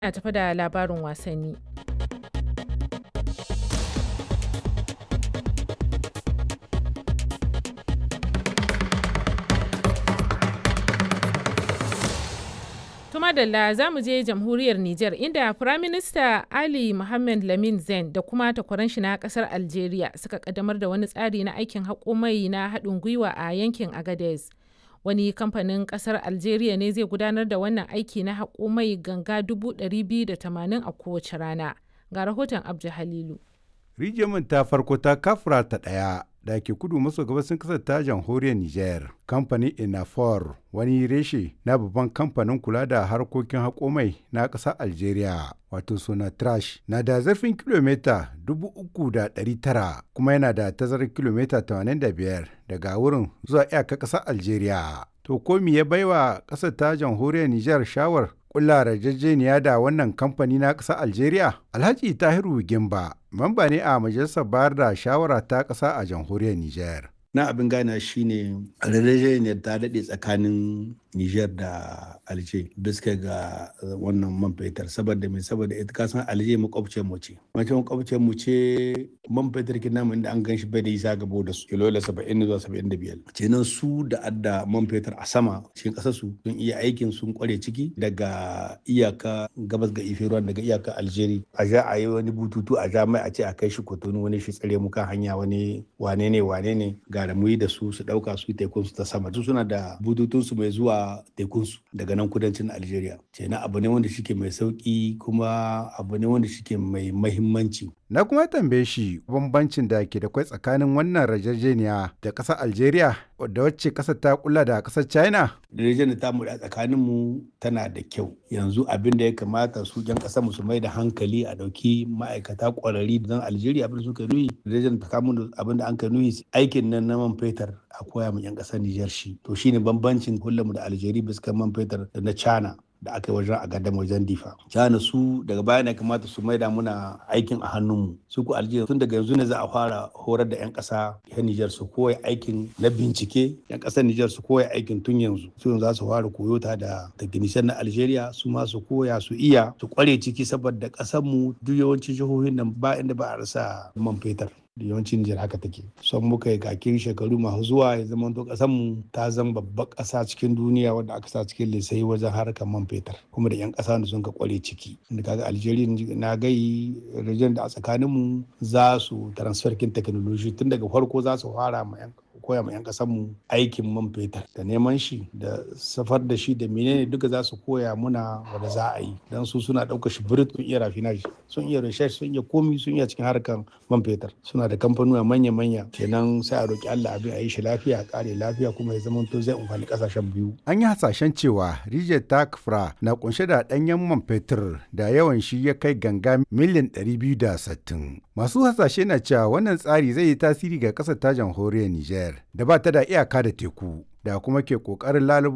Ina tafe da labarin wasanni. Tuma Dalla za mu je jamhuriyar Nijar inda Firaminista Ali Mohammed Lamin Zen da kuma takwaran shi na kasar Algeria suka kaddamar da wani tsari na aikin haƙo mai na haɗin gwiwa a yankin Agadez. Wani kamfanin kasar Algeria ne zai gudanar da wannan aiki na haƙo mai ganga 280 a kowace rana. Ga rahoton Abdu Halilu. Rijiyar ta farko ta kafura ta ɗaya da ke kudu maso gabasin kasar ta jamhuriyar Nijar. Kamfanin Inafor wani reshe na babban kamfanin kula da harkokin haƙo mai na ƙasar Algeria wato Sonatrach na da zarfin kilomita 3,900 kuma yana da tazarar kilomita 85 daga wurin zuwa iyakar ƙasar Algeria. To ko me ya baiwa ƙasar ta jamhuriyar Nijar shawar kulla yarjejeniya da wannan kamfani na ƙasar Algeria? Alhaji Tahiru Gimba, mamba ne a majalisar bayar da shawara ta ƙasa a jamhuriyar Nijar. na abin gana shine yarjejeniyar ta daɗe tsakanin Nijar da Alje bisa ga wannan man fetur saboda mai saboda ita kasan Alje makwabciyar mu ce mace makwabciyar mu ce man fetur kin namu inda an gan shi bai da isa gabo da su kilo saba'in zuwa saba'in da biyar kenan su da adda man fetur a sama cikin ƙasar su sun iya aikin sun kware ciki daga iyaka gabas ga ife ruwan daga iyaka Algeria a ja a yi wani bututu a ja mai a ce a kai shi kotonu wani shi tsare mu kan hanya wani wane ne wane ne ga da muyi da su su dauka su tekun su ta sama su suna da bututun su mai zuwa tekun su daga nan kudancin Algeria kenan abu ne wanda shike mai sauki kuma abu ne wanda shike mai mahimmanci Na kuma tambaye shi bambancin da ke da kwai tsakanin wannan rajajeniya da ƙasar Algeria da wacce ƙasar ta kula da ƙasar China. Yarjejeniyar ta mu da tsakanin mu tana da kyau. Yanzu abin da ya kamata su jan ƙasar mu su mai da hankali a ɗauki ma'aikata ƙwararri don Algeria abin da suka nuyi. Yarjejeniyar ta kamun abin da an ka nuyi aikin nan na man fetur a koya mu 'yan ƙasar Nijar shi. To shine bambancin hulɗar mu da Algeria bisa man fetur da na China. da aka yi wajen a gadon wajen difa. Cana su daga baya ne kamata su maida muna aikin a hannunmu. Su ku Algeria tun daga yanzu ne za a fara horar da 'yan ƙasa yan Nijar su koya aikin na bincike 'yan ƙasar Nijar su koya aikin tun yanzu. Su yanzu za su fara koyo ta da technician na Algeria su ma su koya su iya su kware ciki saboda ƙasar mu duk yawancin jihohin nan ba inda ba a rasa man fetur. da yawancin Nijar haka take. Son muka yi kakin shekaru masu zuwa ya zama to ƙasar mu ta zama babbar ƙasa cikin duniya wadda aka sa cikin lissafi wajen harkar man fetur kuma da 'yan ƙasa da sun ka kware ciki. Inda kaga Algeria na gai region da a tsakanin mu za su transfer kin technology tun daga farko za su fara ma 'yan koya ma 'yan mu aikin man fetur da neman shi da safar da shi da menene duka za su koya muna wanda za a yi don su suna ɗaukar shi birit sun iya rafinage sun iya research sun iya komi sun iya cikin harkar man fetur suna da kamfanuwa manya-manya kenan sai a roki Allah abin a yi shi lafiya a kare lafiya kuma ya zama to zai amfani kasashen biyu. An yi hasashen cewa rijiyar takfra na kunshe da ɗanyen man fetur da yawan shi ya kai ganga miliyan 260. Masu hasashe na cewa wannan tsari zai yi tasiri ga ƙasar ta jamhuriyar Nijar da ba ta da iyaka da teku da kuma ke ƙoƙarin lalubo